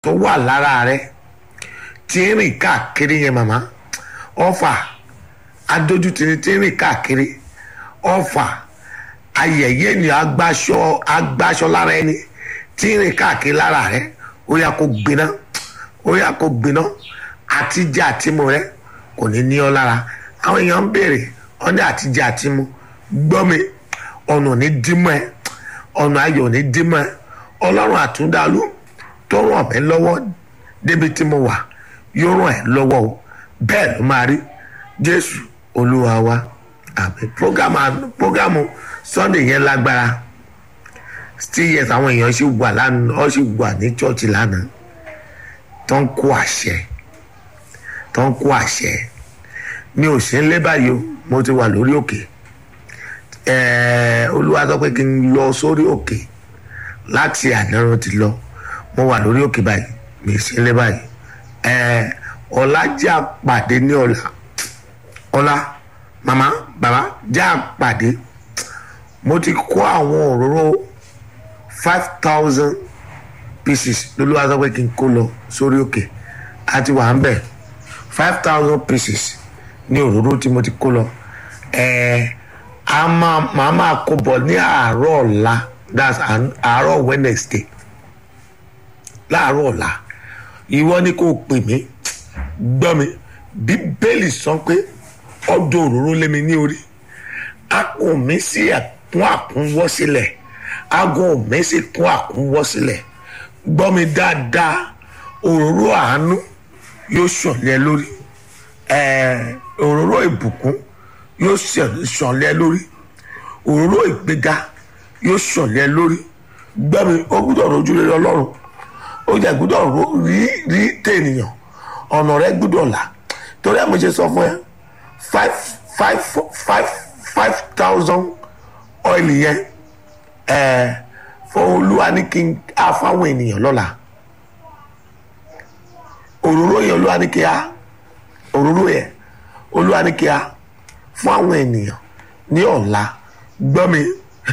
tó wà lára rẹ tí ń rìn káàkiri yẹn màmá ọfà adójútini tí ń rìn káàkiri ọfà ayẹyẹ ni agbaṣọ agbaṣọ lára ẹni tí ń rìn káàkiri lára rẹ ó yà kó gbiná ó yà kó gbiná àtijọ́ àtimú rẹ kò ní ní ọ lára àwọn èèyàn ń béèrè ọ̀nà àtijọ́ àtimú gbọ́ mi ọ̀nà ò ní dímọ̀ ẹ ọ̀nà ayọ̀ ò ní dímọ̀ ẹ ọlọ́run àtúndàlú tó ràn mí lọ́wọ́ débi tí mo wà yóò ràn ẹ́ lọ́wọ́ o bẹ́ẹ̀ ló máa rí jésù olúwa wa àmì programu programu sunday yẹn lágbára still yes àwọn èèyàn ṣì wà lánàá ọ ṣì wà ní church lánàá tó ń kó àṣẹ tó ń kó àṣẹ mi ò sí ń lé báyìí o mo ti wà lórí òkè ẹ̀ẹ́ olúwa sọ pé kí n lọ sórí òkè láti àná ti lọ mo wà lórí òkè báyìí mi sí ń lé báyìí ẹ̀ẹ́ ọ̀la jẹ́ àpàdé ní ọ̀la ọ̀la màmá bàbá jẹ́ àpàdé mo ti kó àwọn òróró five thousand pieces lolúwa sọ pé kí n kó lọ sórí òkè àti wà ń bẹ̀ five thousand pieces ní òróró tí mo ti kó lọ ẹ̀ẹ́ a máa màá máa kó bọ̀ ní àárọ̀ ọ̀la that's àárọ̀ wednesday láàárọ̀ ọ̀la ìwọ ni kò pè mí gbọ́ mi bíbélì sọ pé ọdún òróró lé mi ní orí akùn mi sí ẹ̀kún àkúnwọ́ sílẹ̀ agun mi sì kún àkúnwọ́ sílẹ̀ gbọ́ mi dáadáa òróró àánú yóò ṣọ̀lẹ́ lórí òróró ìbùkún yóò ṣọ̀lẹ́ lórí òróró ìgbéga yóò ṣọ̀lẹ́ lórí gbọ́ mi ó gbúdọ̀ rojú rere ọlọ́run ó jẹ́ gbúdọ̀ rí rí tènìyàn ọ̀nà rẹ gbúdọ̀ là torí ẹ̀ mo ṣe sọ fún ẹ five five five five thousand oil yẹn ẹ̀ fún olúwa ní kí n á fáwọn ènìyàn lọ́la òróró yẹn olúwa ní kí á òróró yẹn olúwa ní kí á fún àwọn ènìyàn ní ọ̀la gbọ́ mi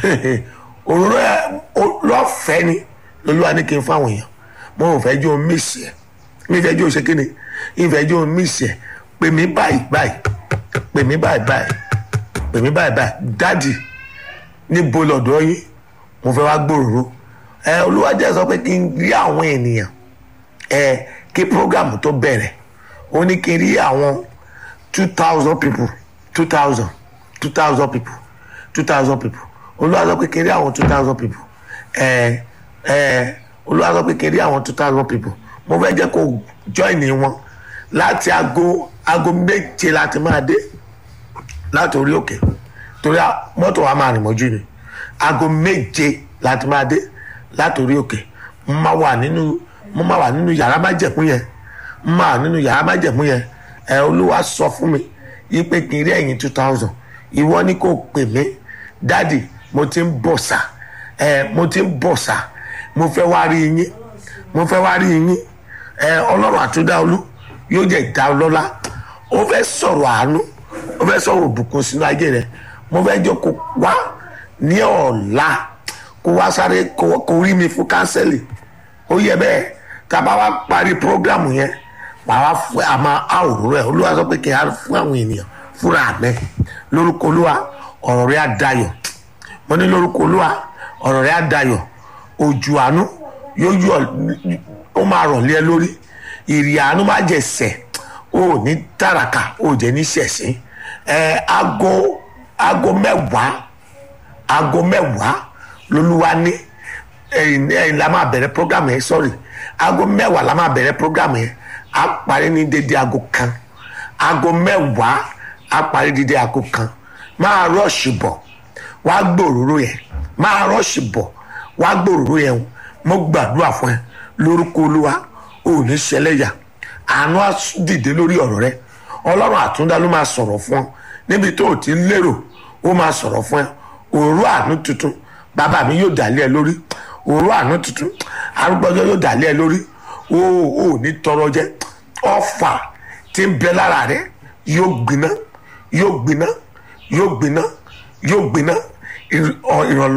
òróró yẹn lọ́fẹ̀ẹ́ ni olúwa ní kí n fún àwọn èèyàn mo ò fẹ́ jó mísì ẹ̀ mi fẹ́ jó ṣe kí ni ìfẹ́ jó mísì ẹ̀ pè mí báyìí báyìí pè mí báyìí báyìí pè mí báyìí báyìí dádì níbo lọ́dọ̀ yín mo fẹ́ wá gbòòrò ẹ olúwàjẹ́ sọ pé kí n rí àwọn ènìyàn ẹ kí programu tó bẹ̀rẹ̀ ó ní kí n rí àwọn two thousand people two thousand two thousand people two thousand people olúwa sọ pé kí n rí àwọn two thousand people ẹ ẹ olúwa sọ pé kí n rí àwọn two thousand people mo fẹ́ jẹ́ kó join wọn láti aago aago méje láti máa dé láti orí òkè torí mọ́tò wa máa rìn mọ́jú ni aago méje láti máa dé láti orí òkè mo máa wà nínú mo máa wà nínú yàrá májẹ̀mú yẹn mo máa wà nínú yàrá májẹ̀mú yẹn ẹ olúwa sọ fún mi yí pé kí n rí ẹ̀yìn two thousand ìwọ ni kò pè mí dádì mo ti ń bọ̀ sà ẹ mo ti ń bọ̀ sà mo fẹ́ wá rí yín mo fẹ́ wá rí yín ẹ ọlọ́run àtúndá olú yóò jẹ́ ìdá ọlọ́lá ó fẹ́ sọ̀rọ̀ àánú ó fẹ́ sọ̀rọ̀ òbùkún sínú ayé rẹ mo fẹ́ jọ kó wá ní ọ̀la kó wá sáré kó rí mi fún kánsẹ́lì ó yẹ bẹ́ẹ̀ tá a bá wá parí prógrámù yẹn wàá fún àmà àwòrán rẹ olúwa sọ pé kí n á fún àwọn ènìyàn fúnra mẹ lórúkọ olúwa ọ̀rọ̀ rẹ á dayọ̀ mo ní lórúkọ olúwa ọ̀rọ̀ rẹ á dayọ̀ ojú àánú yóò yọ ó máa rọ̀ lé ẹ lórí ìrì àánú má jẹ sẹ̀ ó ní tàràkà ó jẹ́ ní sẹ̀sìn ẹ aago aago mẹ́wàá aago mẹ́wàá lolúwa ní ẹ̀yìn ẹ̀yìn la máa bẹ̀rẹ̀ program yẹn sorry aago mẹ́wàá la máa bẹ̀rẹ̀ program yẹn á parí ní dédé aago kan aago mẹ́wàá á parí dédé aago kan máa rọ́ọ̀ṣì bọ̀ wá gbòòrò yẹn máa rọ́ọ̀ṣì bọ̀ wá gbòòrò yẹn mo gbàdúrà fún ẹ lórúkọ olúwa ò ní ṣẹlẹ́yà àánú á dìde lórí ọ̀rọ̀ rẹ ọlọ́run àtúndá ló máa sọ̀rọ̀ fún ọ níbi tó o ti ń lérò ó máa sọ̀rọ̀ fún ẹ òru àánú tuntun bàbá mi yóò dàlẹ́ ẹ lórí òru àánú tuntun arúgbọ́jọ́ yóò dàlẹ́ ẹ lórí o ò ní tọrọ jẹ ọfà tí ń bẹ lára rẹ yóò gbiná yóò gbiná yóò gbiná yóò gbiná ìrànlọ́.